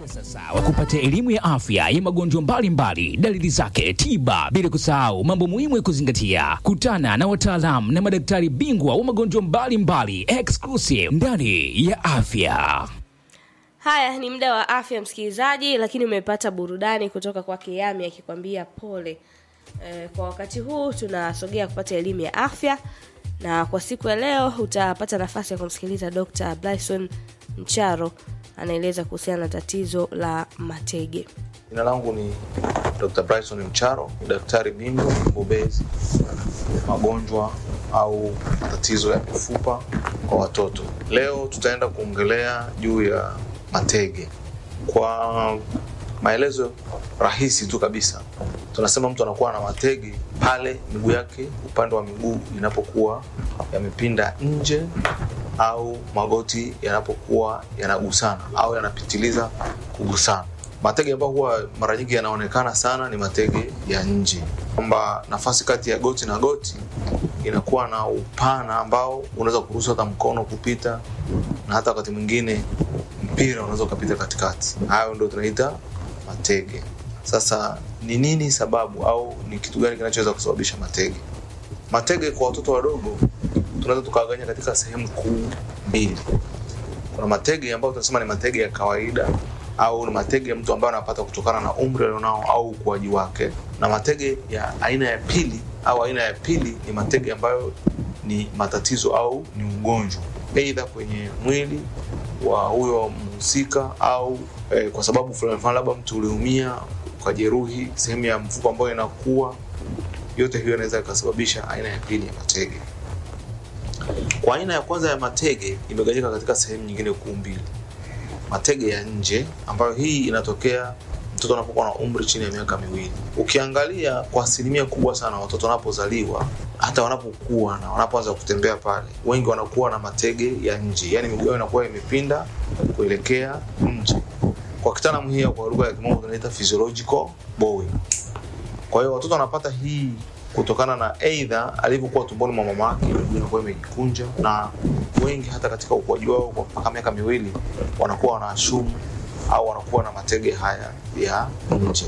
Sasa wa kupata elimu ya afya ya magonjwa mbalimbali, dalili zake, tiba, bila kusahau mambo muhimu ya kuzingatia. Kutana na wataalamu na madaktari bingwa wa magonjwa mbalimbali exclusive ndani ya afya. Haya ni muda wa afya msikilizaji, lakini umepata burudani kutoka kwake Yami akikwambia pole. E, kwa wakati huu tunasogea kupata elimu ya afya, na kwa siku ya leo utapata nafasi ya kumsikiliza Dr. Bryson Mcharo anaeleza kuhusiana na tatizo la matege. Jina langu ni Dr. Bryson Mcharo, ni daktari bingwa mbobezi magonjwa au matatizo ya mifupa kwa watoto. Leo tutaenda kuongelea juu ya matege. Kwa maelezo rahisi tu kabisa, tunasema mtu anakuwa na matege pale miguu yake, upande wa miguu inapokuwa yamepinda nje au magoti yanapokuwa yanagusana au yanapitiliza kugusana. Matege ambayo huwa mara nyingi yanaonekana sana ni matege ya nje, kwamba nafasi kati ya goti na goti inakuwa na upana ambao unaweza kuruhusu hata mkono kupita na hata wakati mwingine mpira unaweza ukapita katikati. Hayo ndio tunaita matege. Sasa ni nini sababu au ni kitu gani kinachoweza kusababisha matege? Matege kwa watoto wadogo tunaweza tukagawanya katika sehemu kuu mbili. Kuna matege ambayo tunasema ni matege ya kawaida au ni matege ya mtu ambaye anapata kutokana na umri alionao au ukuaji wake, na matege ya aina ya pili au aina ya pili ni matege ambayo ni matatizo au ni ugonjwa, aidha kwenye mwili wa huyo mhusika au eh, kwa sababu fulani fulani, labda mtu uliumia ukajeruhi sehemu ya mfupa ambayo inakuwa. Yote hiyo inaweza ikasababisha aina ya pili ya matege. Kwa aina ya kwanza ya matege imegawanyika katika sehemu nyingine kuu mbili: matege ya nje, ambayo hii inatokea mtoto anapokuwa na umri chini ya miaka miwili. Ukiangalia kwa asilimia kubwa sana, watoto wanapozaliwa hata wanapokuwa na wanapoanza kutembea pale, wengi wanakuwa na matege ya nje, yaani miguu yao inakuwa imepinda kuelekea nje. Kwa kitaalamu hii au kwa lugha ya kimombo tunaita physiological bowing. Kwa hiyo watoto wanapata hii kutokana na aidha alivyokuwa tumboni mwa mama yake miguu inakuwa imejikunja, na wengi hata katika ukuaji wao kwa mpaka miaka miwili wanakuwa wanaashumu au wanakuwa na matege haya ya nje.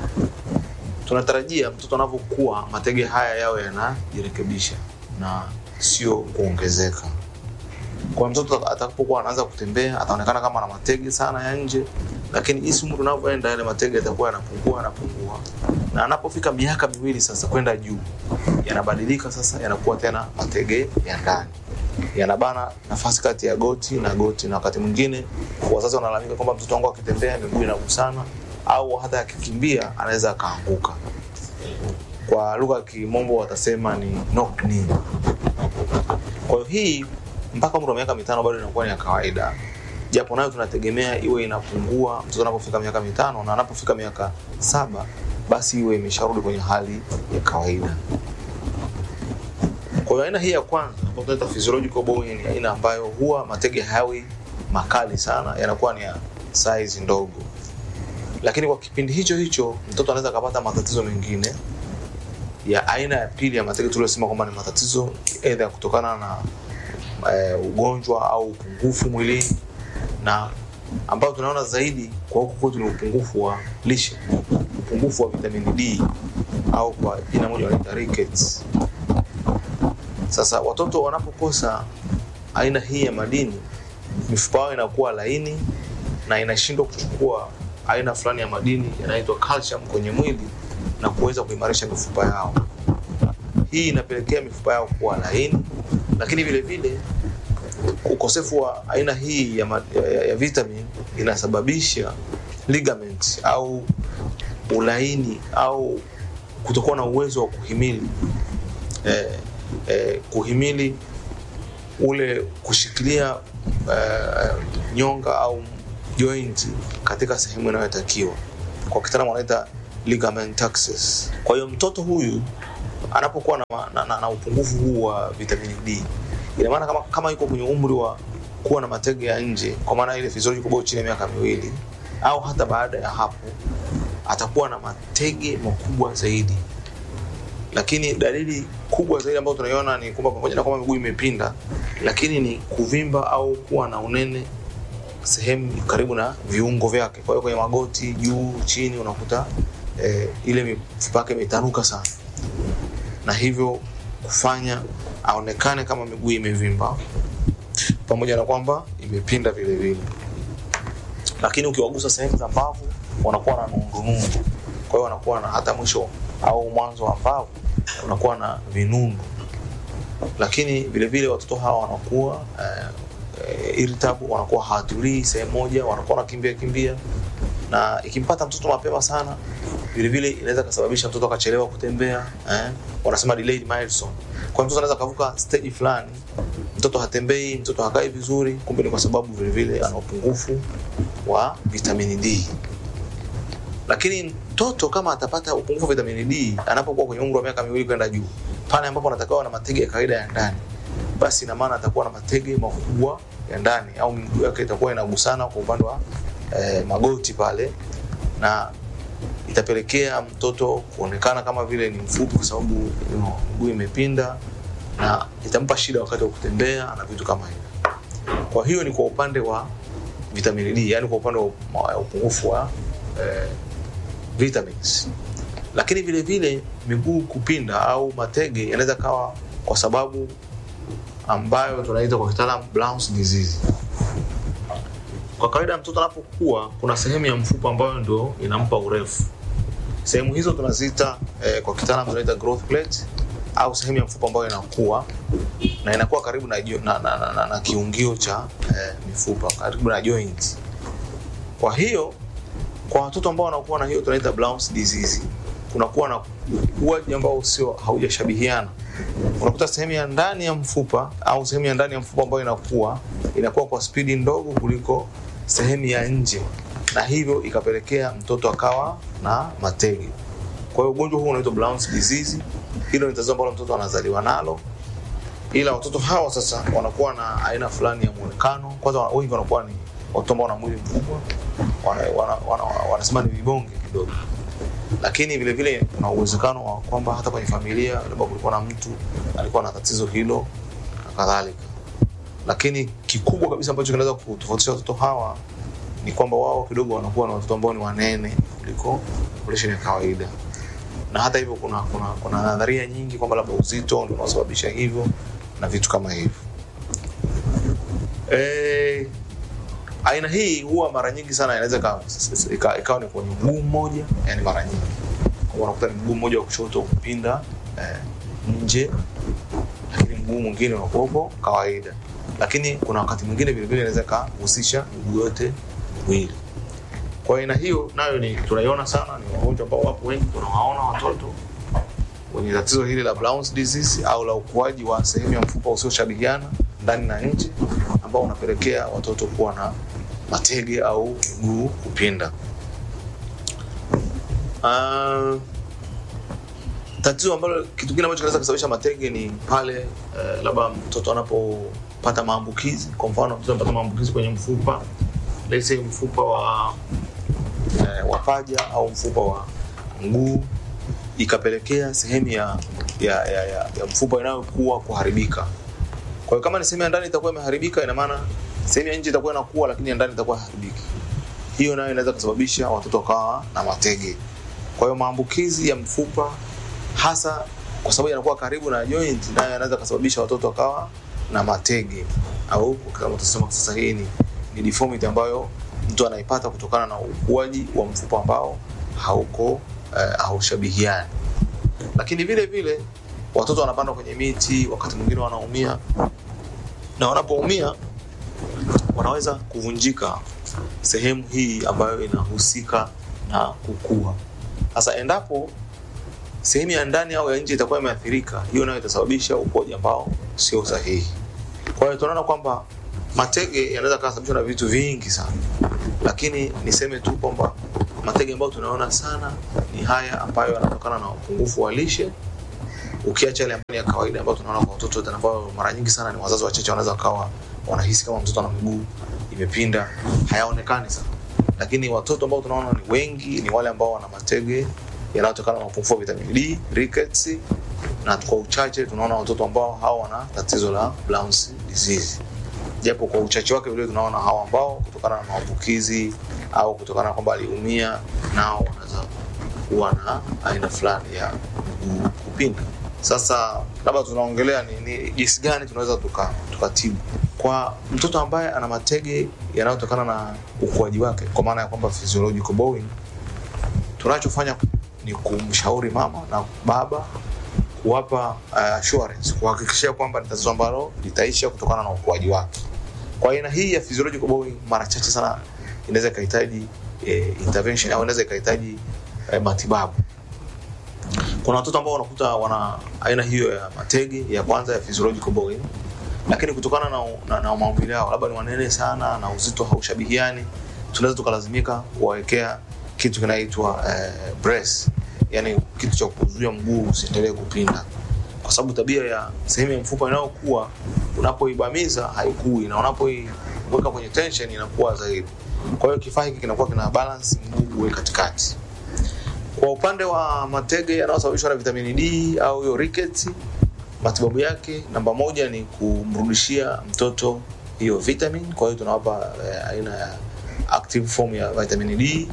Tunatarajia mtoto anavyokuwa matege haya yawe yanajirekebisha na sio kuongezeka. Kwa mtoto atakapokuwa anaanza kutembea ataonekana kama ana matege sana ya nje, lakini jinsi umri unavyoenda yale matege yatakuwa yanapungua yanapungua, na anapofika miaka miwili sasa kwenda juu yanabadilika sasa, yanakuwa tena matege ya ndani, yanabana nafasi kati ya goti na goti, na wakati mwingine wazazi wanalalamika kwamba mtoto wangu akitembea miguu inagusana, au hata akikimbia anaweza akaanguka. Kwa lugha ya kimombo watasema ni knock knee. Kwa hiyo hii mpaka umri wa miaka mitano bado inakuwa ni ya kawaida, japo nayo tunategemea iwe inapungua mtoto anapofika miaka mitano, na anapofika miaka saba basi iwe imesharudi kwenye hali ya kawaida. Kwa hiyo aina hii ya kwanza ambayo tunaita physiological bowing ni aina ambayo huwa matege hayawi makali sana, yanakuwa ni ya size ndogo, lakini kwa kipindi hicho hicho mtoto anaweza akapata matatizo mengine ya aina ya pili ya matege tuliyosema kwamba ni matatizo aidha kutokana na e, ugonjwa au upungufu mwilini, na ambayo tunaona zaidi kwa huku kwetu ni upungufu wa lishe, upungufu wa vitamini D au kwa jina moja wanaita rickets. Sasa watoto wanapokosa aina hii ya madini, mifupa yao inakuwa laini na inashindwa kuchukua aina fulani ya madini yanaitwa calcium kwenye mwili na kuweza kuimarisha mifupa yao. Hii inapelekea mifupa yao kuwa laini, lakini vile vile ukosefu wa aina hii ya, ma, ya, ya vitamin inasababisha ligament au ulaini au kutokuwa na uwezo wa kuhimili eh, eh, kuhimili ule kushikilia eh, nyonga au joint katika sehemu inayotakiwa. Kwa kitaalamu wanaita ligamentaxis. Kwa hiyo mtoto huyu anapokuwa na, na, na, na upungufu huu wa vitamini D, ina maana kama, kama yuko kwenye umri wa kuwa na matege ya nje, kwa maana ile physiological bowing chini ya miaka miwili au hata baada ya hapo, atakuwa na matege makubwa zaidi. Lakini dalili kubwa zaidi ambayo tunaiona ni kwamba pamoja na kwamba miguu imepinda, lakini ni kuvimba au kuwa na unene sehemu karibu na viungo vyake. Kwa hiyo kwenye magoti, juu, chini unakuta eh, ile mifupa yake imetanuka sana, na hivyo kufanya aonekane kama miguu imevimba pamoja na kwamba imepinda vile vile. Lakini ukiwagusa sehemu za mbavu wanakuwa na nundunundu, kwa hiyo wanakuwa na hata mwisho au mwanzo wa mbavu unakuwa na vinundu. Lakini vile vile watoto hawa wanakuwa eh, eh, irritable, wanakuwa hawatulii sehemu moja, wanakuwa wanakimbia kimbia, na ikimpata mtoto mapema sana vile vile inaweza kusababisha mtoto akachelewa kutembea eh? wanasema delayed milestone. Kwa hiyo mtoto anaweza kavuka stage fulani, mtoto hatembei, mtoto hakai vizuri, kumbe ni kwa sababu vile vile ana upungufu wa vitamini D. Lakini mtoto kama atapata upungufu wa vitamini D anapokuwa kwenye umri wa miaka miwili kwenda juu, pale ambapo anatakiwa na matege ya kawaida ya ndani, basi ina maana atakuwa na matege makubwa ya ndani au miguu yake itakuwa inagusana kwa upande wa eh, magoti pale na itapelekea mtoto kuonekana kama vile ni mfupi kwa sababu you know, miguu imepinda na itampa shida wakati wa kutembea na vitu kama hivyo. Kwa hiyo ni kwa upande wa vitamini D, yani kwa upande wa upungufu wa eh, vitamins. Lakini vile vile miguu kupinda au matege yanaweza kawa kwa sababu ambayo tunaita kwa kitaalamu Brown's disease. Kwa kawaida mtoto anapokuwa kuna sehemu ya mfupa ambayo ndio inampa urefu. Sehemu hizo tunaziita eh, kwa kitaalamu tunaita growth plate au sehemu ya mfupa ambayo inakuwa na inakuwa karibu na, jo- na, na, na, na, na kiungio cha eh, mifupa karibu na joint. Kwa hiyo kwa watoto ambao wanakuwa na hiyo tunaita Brown's disease kunakuwa na ukuaji ambao sio haujashabihiana. Unakuta sehemu ya ndani ya mfupa au sehemu ya ndani ya mfupa ambayo inakuwa inakuwa kwa spidi ndogo kuliko sehemu ya nje, na hivyo ikapelekea mtoto akawa na matege. Kwa hiyo ugonjwa huu unaitwa Brown's disease. Hilo ni tatizo ambalo mtoto anazaliwa nalo, ila watoto hawa sasa wanakuwa na aina fulani ya muonekano. Kwanza wana- wengi wanakuwa ni watoto ambao wana mwili mkubwa, wanasema wana, wana, wana, wanasema ni vibonge kidogo lakini vile vile kuna uwezekano wa kwamba hata kwenye familia labda kulikuwa na mtu alikuwa na tatizo hilo na kadhalika. Lakini kikubwa kabisa ambacho kinaweza kutofautisha watoto hawa ni kwamba wao kidogo wanakuwa na watoto ambao ni wanene kuliko population ya kawaida, na hata hivyo kuna, kuna, kuna nadharia nyingi kwamba labda uzito ndio unaosababisha hivyo na vitu kama hivyo. Eh, aina hii huwa mara nyingi sana inaweza ikawa ika- ikawa ni kwenye mguu mmoja, yani mara nyingi Kwa unakuta ni mguu mmoja wa kushoto kupinda eh, nje, lakini mguu mwingine unakuwepo kawaida. Lakini kuna wakati mwingine vile vile inaweza ikahusisha miguu yote miwili. Kwa aina hiyo nayo ni tunaiona sana, ni wagonjwa ambao wapo wengi, tunawaona watoto wenye tatizo hili la Brown's disease au la ukuaji wa sehemu ya mfupa usioshabihiana ndani na nje, ambao unapelekea watoto kuwa na matege au miguu kupinda. Uh, tatizo ambalo kitu kingine ambacho kinaweza kusababisha matege ni pale uh, labda mtoto anapopata maambukizi. Kwa mfano mtoto anapata maambukizi kwenye mfupa, let's say mfupa wa eh, wa paja au mfupa wa mguu ikapelekea sehemu ya, ya, ya, ya, ya mfupa inayokuwa kuharibika. Kwa hiyo kama ni sehemu ya ndani itakuwa imeharibika, ina maana sehemu ya nje itakuwa inakuwa, lakini ya ndani itakuwa haharibiki. Hiyo nayo inaweza kusababisha watoto wakawa na matege. Kwa hiyo maambukizi ya mfupa hasa kwa sababu yanakuwa karibu na joint, nayo yanaweza kusababisha watoto wakawa na matege, au kama tutasema sasa, hii ni, ni deformity ambayo mtu anaipata kutokana na ukuaji wa mfupa ambao hauko eh, haushabihiani. Lakini vile vile watoto wanapanda kwenye miti, wakati mwingine wanaumia, na wanapoumia wanaweza kuvunjika sehemu hii ambayo inahusika na kukua. Sasa endapo sehemu ya ndani au ya nje itakuwa imeathirika, hiyo nayo itasababisha ukuaji ambao sio sahihi. Kwa hiyo tunaona kwamba matege yanaweza kusababishwa na vitu vingi sana, lakini niseme tu kwamba matege ambayo tunaona sana ni haya ambayo yanatokana na upungufu wa lishe, ukiacha yale ambayo ni ya kawaida ambayo tunaona kwa watoto wote, ambayo mara nyingi sana ni wazazi wachache wanaweza wakawa wanahisi kama mtoto ana miguu imepinda, hayaonekani sana, lakini watoto ambao tunaona ni wengi ni wale ambao wana matege yanayotokana na upungufu wa vitamini D, rickets, na kwa uchache tunaona watoto ambao hao wana tatizo la Brown's disease. japo kwa uchache wake vile tunaona hawa ambao kutokana na maambukizi au kutokana na kwamba aliumia nao wanaweza kuwa na aina fulani ya mguu kupinda. Sasa labda tunaongelea ni, ni jinsi gani tunaweza tuka- tukatibu kwa mtoto ambaye ana matege yanayotokana na ukuaji wake, kwa maana ya kwamba physiological bowing. Tunachofanya ni kumshauri mama na baba kuwapa uh, assurance kuhakikishia kwamba ni tatizo ambalo litaisha kutokana na ukuaji wake. Kwa aina hii ya physiological bowing, mara chache sana inaweza ikahitaji eh, intervention au inaweza ikahitaji eh, matibabu. Kuna watoto ambao wanakuta wana aina hiyo ya matege ya kwanza ya physiological bowing, lakini kutokana na, na, na maumbile yao labda ni wanene sana na uzito haushabihiani, tunaweza tukalazimika kuwawekea kitu kinaitwa eh, brace, yani kitu cha kuzuia mguu usiendelee kupinda, kwa sababu tabia ya sehemu ya mfupa inayokuwa unapoibamiza haikui na unapoiweka kwenye tension inakuwa zaidi. Kwa hiyo kifaa hiki kinakuwa kina balance mguu uwe katikati. Kwa upande wa matege yanayosababishwa na vitamini D au hiyo rickets, matibabu yake namba moja ni kumrudishia mtoto hiyo vitamin. Kwa hiyo tunawapa eh, aina ya active form ya vitamin D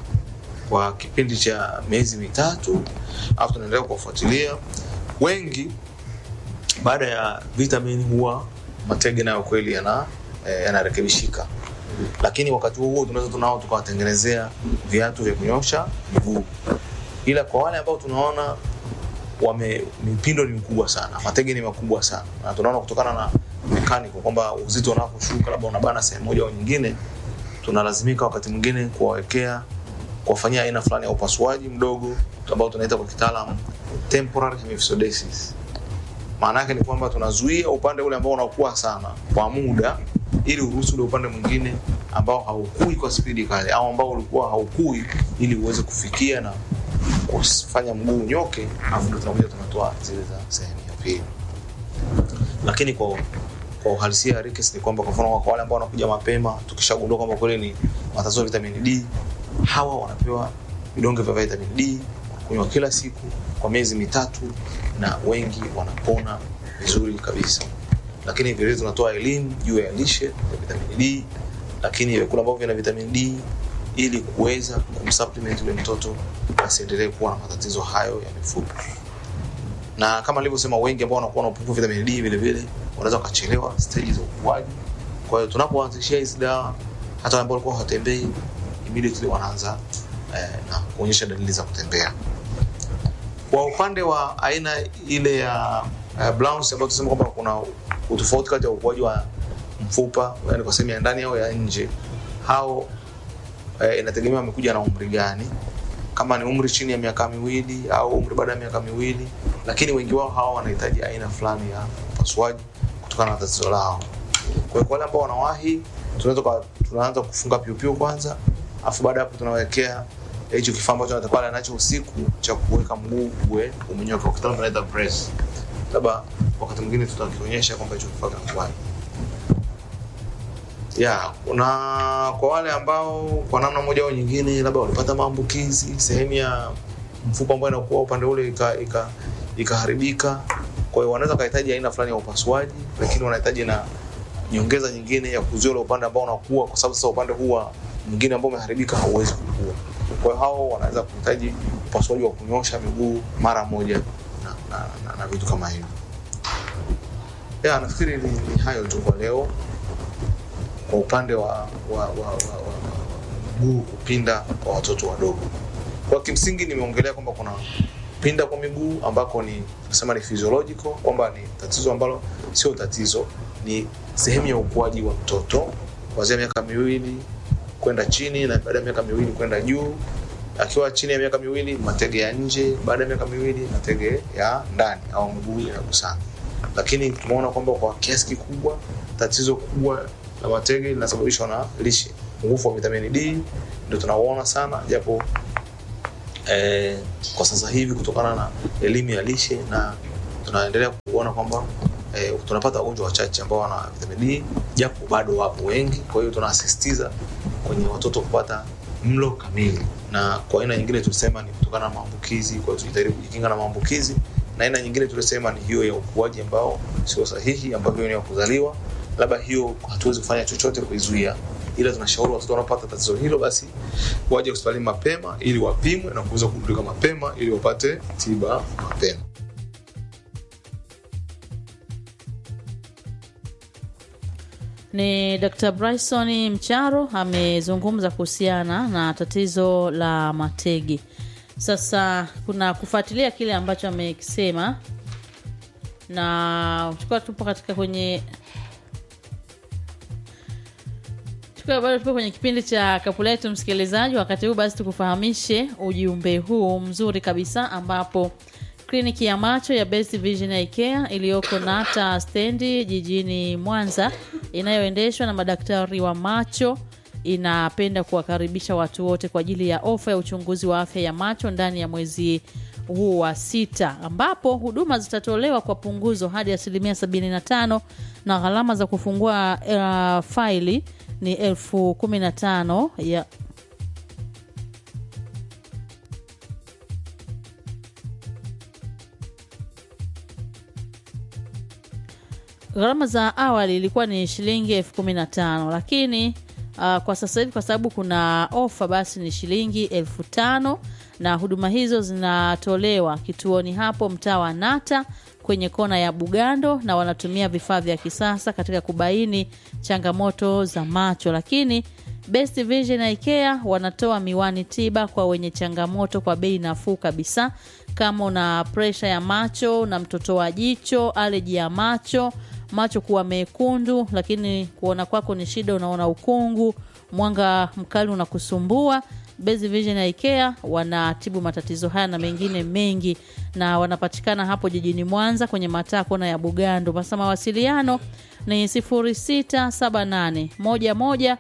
kwa kipindi cha miezi mitatu, alafu tunaendelea kuwafuatilia. Wengi baada ya vitamin huwa matege nayo kweli yana eh, yanarekebishika, lakini wakati huo huo tunaweza tunao tukawatengenezea viatu vya kunyosha miguu, ila kwa wale ambao tunaona wame mipindo ni mikubwa sana, matege ni makubwa sana, na tunaona kutokana na mechanical kwamba uzito unaposhuka labda unabana sehemu moja au nyingine, tunalazimika wakati mwingine kuwawekea kuwafanyia aina fulani ya upasuaji mdogo ambao tunaita kwa kitaalamu temporary hemiphysiodesis. Maana yake ni kwamba tunazuia upande ule ambao unakuwa sana kwa muda, ili uruhusu ule upande mwingine ambao haukui kwa spidi kali au ambao ulikuwa haukui, ili uweze kufikia na kufanya mguu unyoke, alafu ndio tunakuja tunatoa zile za sehemu ya pili. Lakini kwa kwa uhalisia ya rickets ni kwamba kwa mfano kwa wale ambao wanakuja mapema, tukishagundua kwamba kweli ni matatizo ya vitamini D, hawa wanapewa vidonge vya vitamin D kunywa kila siku kwa miezi mitatu, na wengi wanapona vizuri kabisa. Lakini vile vile tunatoa elimu juu ya lishe ya vitamin D, lakini vyakula ambavyo vina vitamin D ili kuweza kumsupplement yule mtoto asiendelee kuwa na matatizo hayo ya mifupa. Na kama nilivyosema, wengi ambao wanakuwa na upungufu wa vitamin D vile vile wanaweza wakachelewa stage za ukuaji. Kwa hiyo tunapoanzishia hizi dawa, hata wale ambao walikuwa hawatembei immediately wanaanza eh, na kuonyesha dalili za kutembea. Kwa upande wa aina ile ya uh, Blount's ambayo tunasema kwamba kuna utofauti kati ya ukuaji wa mfupa, yani kwa sehemu ya ndani au ya nje, hao eh, inategemea amekuja na umri gani, kama ni umri chini ya miaka miwili au umri baada ya miaka miwili, lakini wengi wao hawa wanahitaji aina fulani ya upasuaji kutokana na tatizo lao. Kwa hiyo kwa wale ambao wanawahi, tunaweza kwa- tunaanza kufunga piupiu kwanza, afu baada ya hapo tunawekea hicho kifaa ambacho anatakuwa nacho usiku cha kuweka mguu uwe umenyoka, kwa kitaalamu tunaita brace. Labda wakati mwingine tutakionyesha kwamba hicho kifaa kinakuwaje. Ya, na kwa wale ambao kwa namna moja au nyingine labda walipata maambukizi sehemu ya mfupa ambayo inakuwa upande ule ika, ika, ikaharibika, kwa hiyo wanaweza kahitaji aina fulani ya upasuaji, lakini wanahitaji na nyongeza nyingine ya kuzuia ule upande ambao unakuwa, kwa sababu sasa upande huu wa mwingine ambao umeharibika hauwezi kukua. Kwa hiyo hao wanaweza kuhitaji upasuaji wa kunyosha miguu mara moja na, na, na, na vitu kama hivyo. Ya, nafikiri ni, ni hayo tu kwa leo kwa upande wa, wa, wa, wa, wa, wa mguu kupinda kwa watoto wadogo. Kwa kimsingi nimeongelea kwamba kuna kupinda kwa miguu ambako ni tunasema ni physiological, kwamba ni tatizo ambalo sio tatizo, ni sehemu ya ukuaji wa mtoto kuanzia miaka miwili kwenda chini na baada ya miaka miwili kwenda juu. Akiwa chini ya miaka miwili matege ya nje, baada ya miaka miwili matege ya ndani au miguu inagusana. Lakini tumeona kwamba kwa kiasi kikubwa tatizo kubwa la matege linasababishwa na lishe. Upungufu wa vitamini D ndio tunauona sana, japo eh, kwa sasa hivi kutokana na elimu ya lishe na tunaendelea kuona kwamba eh, tunapata wagonjwa wachache ambao wana vitamini D, japo bado wapo wengi. Kwa hiyo tunasisitiza kwenye watoto kupata mlo kamili, na kwa aina nyingine tulisema ni kutokana na maambukizi. Kwa hiyo tujitahidi kujikinga na maambukizi, na aina nyingine tulisema ni hiyo ya ukuaji ambao sio sahihi, ambayo ni ya kuzaliwa labda hiyo hatuwezi kufanya chochote kuizuia, ila tunashauri watoto wanaopata tatizo hilo basi waje hospitalini mapema ili wapimwe na kuweza kugundulika mapema ili wapate tiba mapema. Ni Dr. Bryson Mcharo amezungumza kuhusiana na tatizo la matege. Sasa kuna kufuatilia kile ambacho amekisema, na tukiwa tupo katika kwenye tukiwa bado tupo kwenye kipindi cha kapu letu, msikilizaji, wakati huu basi tukufahamishe ujumbe huu mzuri kabisa ambapo kliniki ya macho ya Best Vision Eye Care iliyoko Nata stendi jijini Mwanza inayoendeshwa na madaktari wa macho inapenda kuwakaribisha watu wote kwa ajili ya ofa ya uchunguzi wa afya ya macho ndani ya mwezi huu wa sita ambapo huduma zitatolewa kwa punguzo hadi asilimia 75 na gharama za kufungua uh, faili ni elfu kumi na tano ya gharama za awali ilikuwa ni shilingi elfu kumi na tano lakini uh, kwa sasa hivi kwa sababu kuna ofa basi ni shilingi elfu tano na huduma hizo zinatolewa kituoni hapo mtaa wa nata kwenye kona ya bugando na wanatumia vifaa vya kisasa katika kubaini changamoto za macho lakini Best Vision Eye Care wanatoa miwani tiba kwa wenye changamoto kwa bei nafuu kabisa kama una presha ya macho na mtoto wa jicho aleji ya macho macho kuwa mekundu lakini kuona kwako ni shida unaona ukungu mwanga mkali unakusumbua Best Vision Eye Care wanatibu matatizo haya na mengine mengi na wanapatikana hapo jijini Mwanza kwenye mataa kona ya Bugando. Basa mawasiliano ni 0678 11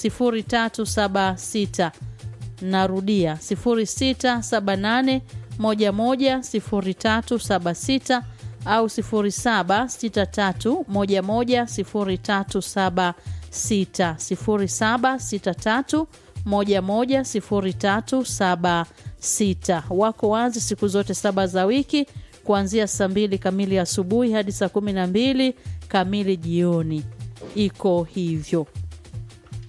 0376. Narudia 0678 11 0376 au 0763 11 0376 0763 110376 wako wazi siku zote saba za wiki kuanzia saa mbili kamili asubuhi hadi saa kumi na mbili kamili jioni iko hivyo